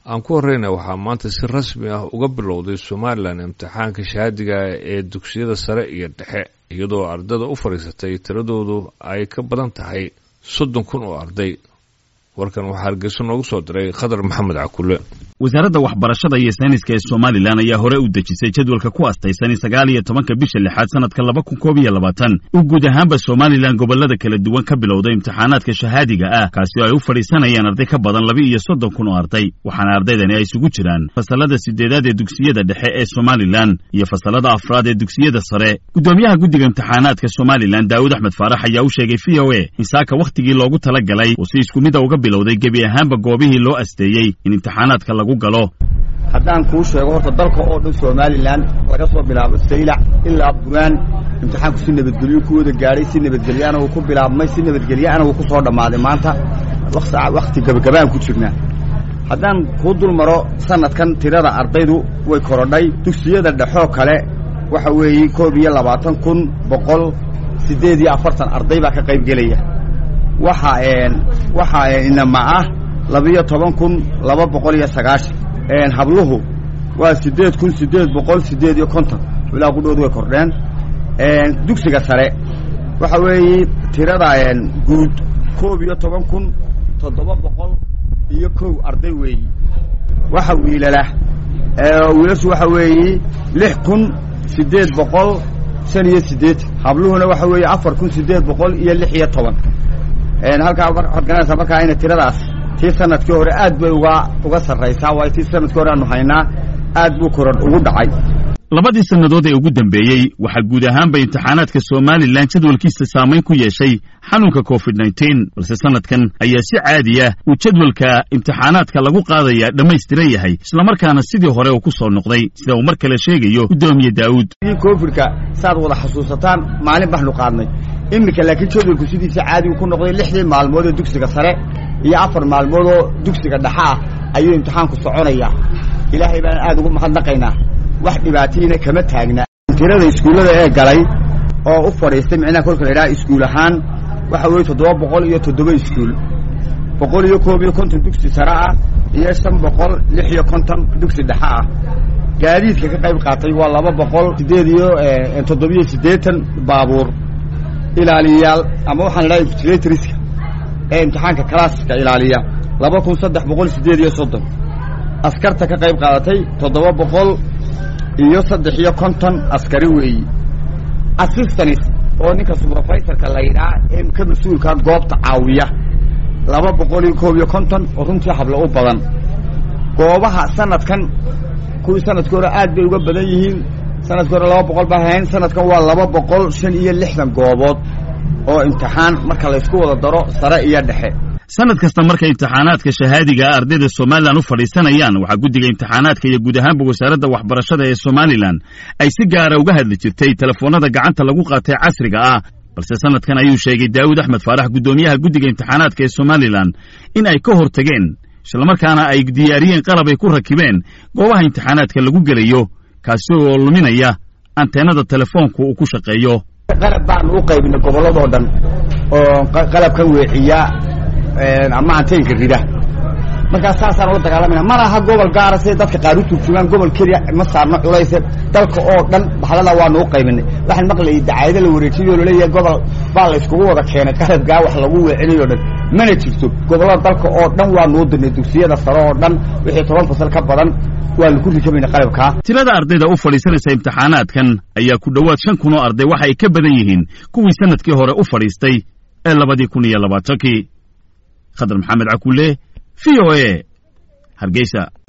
aan ku horeyna waxaa maanta si rasmi ah uga bilowday somalilan imtixaanka shahaadiga ee dugsiyada sare iyo dhexe iyadoo ardada u fadhiisatay tiradoodu ay ka badan tahay soddon kun oo arday warkan waxaa hargeyso noogu soo diray khadar maxamed cakule wasaaradda waxbarashada iyo sayniska ee somalilan ayaa hore u dejisay jadwalka ku astaysan sagaal iyo tobanka bisha lixaad sanadka laba kun koob iyo labaatan uu guud ahaanba somalilan gobollada kala duwan ka bilowday imtixaanaadka shahaadiga ah kaasi oo ay u fadhiisanayaan arday ka badan laba iyo soddon kun oo arday waxaana ardaydani ay isugu jiraan fasalada sideedaad ee dugsiyada dhexe ee somalilan iyo fasalada afraad ee dugsiyada sare guddoomiyaha guddiga imtixaanaadka somalilan daawud axmed faarax ayaa u sheegay v o a in saaka wakhtigii loogu tala galay uu si isku mida uga bilowday gebi ahaanba goobihii loo asteeyey in imtixaanaadka haddaan kuu sheego horta dalka oo dhan somalilan laga soo bilaabo saylac ilaa buraan imtixaanku si nabadgelyo ku wada gaadhay si nabadgelyaana uu ku bilaabmay si nabadgelyaana uu ku soo dhammaaday maanta wakhti gabagabaan ku jirnaa haddaan kuu dul maro sanadkan tirada ardaydu way korodhay dugsiyada dhexoo kale waxa weeye koob iyo labaatan kun boqol siddeed iyo afartan arday baa ka qayb gelaya waxa waxaa inama ah labiyo toban kun laba boqol iyo sagaashan habluhu waa siddeed kun siddeed boqol siddeed iyo konton ilaa qudhoodu way kordheen dugsiga sare waxa weeye tirada guud koob iyo toban kun toddoba boqol iyo kow arday weeyi waxa wiilala wiilashu waxa weeye lix kun siddeed boqol shan iyo siddeetan habluhuna waxa weeye afar kun siddeed boqol iyo lix iyo toban halkaa waxaad garanaysaa markaa ina tiradaas tii sanadkii hore aad bay uga uga sarraysaa waayo tii sanadkii hore aanu haynaa aad buu koran ugu dhacay labadii sannadood ee ugu dambeeyey waxaa guud ahaanba imtixaanaadka somalilan jadwalkiisa saamayn ku yeeshay xanuunka covid nneteen balse sanadkan ayaa si caadi ah uu jadwalka imtixaanaadka lagu qaadayaa dhammaystiran yahay islamarkaana sidii hore uu ku soo noqday sida uu mar kale sheegayo guddoomiye daawud covidka saaad wada xasuusataan maalin baxnu qaadnay iminka laakiin jadwalku sidiisa caadigu ku noqday lixdii maalmood ee dugsiga sare iyo afar maalmood oo dugsiga dhexa ah ayuu imtixaanku soconayaa ilaahay baan aad ugu mahadnaqaynaa wax dhibaatayna kama taagna tirada iskuullada ee galay oo u fadhiistay micnaha kolka la idhaha iskuul ahaan waxa weeye toddoba boqol iyo toddoba iskuul boqol iyo koob iyo konton dugsi sare ah iyo shan boqol lix iyo konton dugsi dhexe ah gaadiidka ka qayb qaatay waa laba boqol siddeed iyo toddobiyo siddeetan baabuur ilaaliyayaal ama waxaan idhaha invigilatorska ee imtixaanka kalaaska ilaaliya laba kun saddex boqol siddeed iyo soddon askarta ka qayb qaadatay toddoba boqol iyo saddex iyo konton askari weeyi assistanis oo ninka subrofaysorka la yidhaha ee ka mas-uulka goobta caawiya laba boqol iyo koob iyo konton oo runtii hablo u badan goobaha sanadkan kuwii sanadkii hore aad bay uga badan yihiin sanadkii hore laba boqol ba hayn sanadkan waa laba boqol shan iyo lixdan goobood oo imtixaan marka laysku wada daro sare iyo dhexe sanad kasta markay imtixaanaadka shahaadiga ah ardayda somalilan u fadhiisanayaan waxaa guddiga imtixaanaadka iyo guud ahaanba wasaaradda waxbarashada ee somalilan ay si gaara uga hadli jirtay telefoonnada gacanta lagu qaatay casriga ah balse sanadkan ayuu sheegay daawud axmed faarax guddoomiyaha guddiga imtixaanaadka ee somalilan in ay ka hor tageen islamarkaana ay diyaariyeen qalab ay ku rakibeen goobaha imtixaanaadka lagu gelayo kaasi oo luminaya anteenada telefoonku uu ku shaqeeyo qalab baanu u qaybinay gobolladoo dhan oo qalabkan weeciya ama anteenka rida markaa saasaan ula dagaalamayna mana aha gobol gaara siday dadka qaar u turjumaan gobol keliya ma saarno culayse dalka oo dhan baxdada waanu u qaybinay waxaan maqlayay dacaayado la wareejiyay oo laleeyahay gobol baa la iskugu wada keenay qalabkaa wax lagu weecinayo o dhan mana jirto gobollada dalka oo dhan waanu u dirnay dugsiyada sare oo dhan wixii toban fasal ka badan waanu ku rikamayna qalabkaa tirada ardayda u fadhiisanaysa imtixaanaadkan ayaa ku dhowaad shan kun oo arday waxa ay ka badan yihiin kuwii sanadkii hore u fadhiistay ee labadii kun iyo labaatankii khadar maxamed cakule v o a hargeysa